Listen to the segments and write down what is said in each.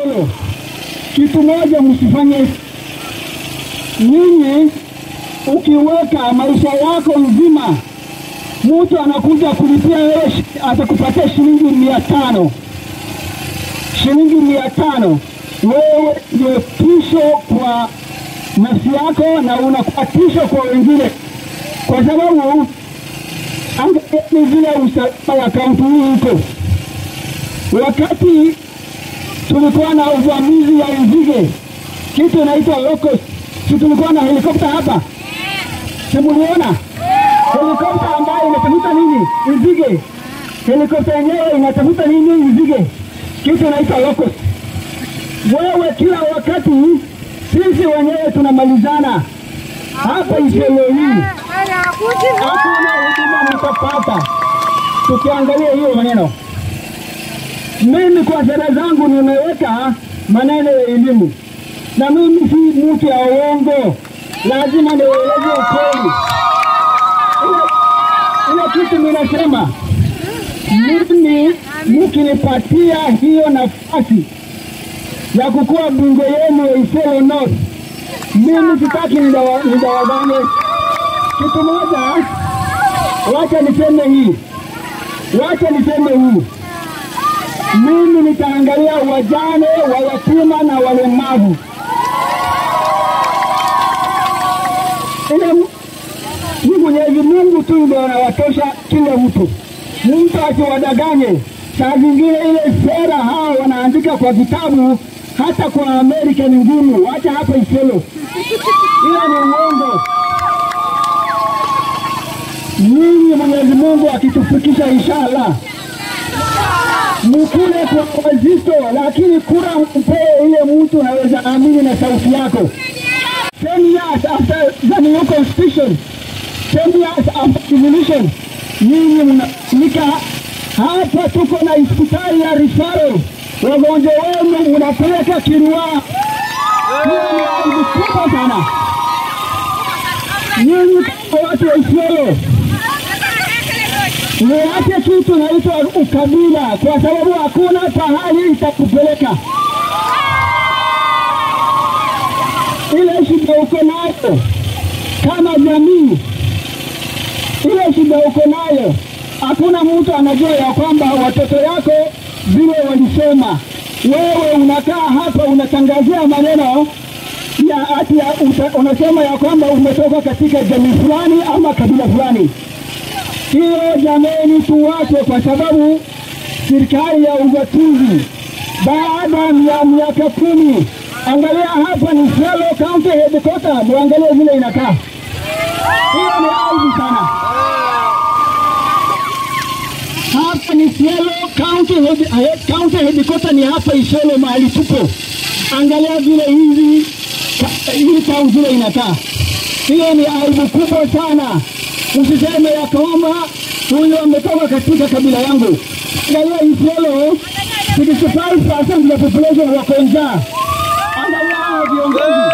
Isiolo, kitu moja msifanye nyinyi. Ukiweka maisha yako mzima, mtu anakuja kulipia wewe, shi- atakupatia shilingi mia tano shilingi mia tano wewe ndio tisho kwa nafsi yako na unakuwa tisho kwa wengine, kwa sababu angalieni vile usalama ya kaunti hii iko. Wakati tulikuwa na uvamizi ya nzige, kitu inaitwa locust, si tulikuwa na helikopta hapa, si muliona helikopta ambayo inatafuta nini? Nzige. Helikopta yenyewe inatafuta nini? Nzige, kitu inaitwa locust. Wewe kila wakati sisi wenyewe tunamalizana hapa Isiolo hii, hakuna huduma mtapata. Tukiangalia hiyo maneno, mimi kwa sera zangu nimeweka maneno ya elimu, na mimi si mtu ya uongo, lazima nieleze ukweli. Ile- Ile kitu ninasema mimi, mkinipatia hiyo nafasi ya kukuwa bunge yenu ya Isiolo North, mimi sitaki nidawa- nidawadane. Kitu moja, wacha niseme hii, wacha niseme hii, mimi nitaangalia wajane, wayatima na walemavu. Ile ni Mwenyezi Mungu tu ndio anawatosha kila mtu. Mtu asiwadanganye. Saa zingine ile sera hao wanaandika kwa vitabu, hata kwa Amerika ni ngumu. Wacha hapa Isiolo, hiyo ni uongo. Nyinyi Mwenyezi Mungu akitufikisha inshallah, mkule kwa wazito, lakini kura mpee ile mtu anaweza amini na sauti yako. Ten years after the new constitution 10 years after revolution, nyinyi mnatumika hapa. Tuko na hospitali ya referral, wagonjwa wenu mnapeleka Kirua. Hiyo ni aibu kubwa sana. Nyinyi kama watu wa Isiolo, niache kitu naitwa ukabila, kwa sababu hakuna pahali itakupeleka. Ile shida uko nayo kama jamii ile shida uko nayo, hakuna mtu anajua ya kwamba watoto yako vile walisema. Wewe unakaa hapa unatangazia maneno ya ati ya, uta, unasema ya kwamba umetoka katika jamii fulani ama kabila fulani. Hiyo jameni, tuwache, kwa sababu serikali ya ugatuzi baada ya miaka kumi, angalia hapa ni Isiolo County Headquarter, muangalie vile inakaa. Hiyo ni aibu sana. Hapa ni Isiolo County head, head, County Headquarter ni hapa Isiolo mahali tupo. Angalia vile hizi ka- hii town vile inakaa. Hiyo ni aibu kubwa sana. Usiseme ya kwamba huyu ametoka katika kabila yangu. Angalia Isiolo 65% ya population wako njaa. Angalia hao viongozi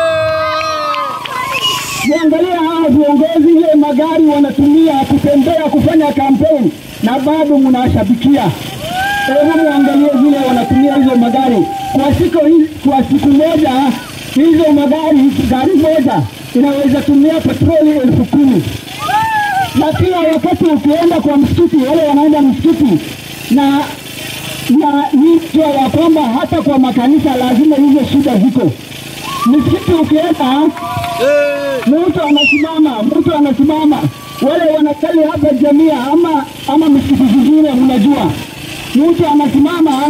Niangalia hawa viongozi, ile magari wanatumia kutembea kufanya kampeni na bado mnawashabikia. Hebu muangalie vile wanatumia hizo magari kwa siku hii, kwa siku moja hizo magari, gari moja inaweza tumia petroli elfu kumi na kila wakati ukienda kwa msikiti, wale wanaenda msikiti na na nijua ya kwamba hata kwa makanisa lazima hizo shida ziko. Msikiti ukienda mtu anasimama, mtu anasimama, wale wanasali hapa jamia ama ama misikiti zingine, mnajua mtu anasimama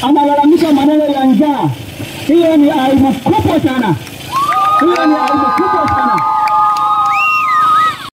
analalamika maneno ya njaa. Hiyo ni aibu kubwa sana, hiyo ni aibu kubwa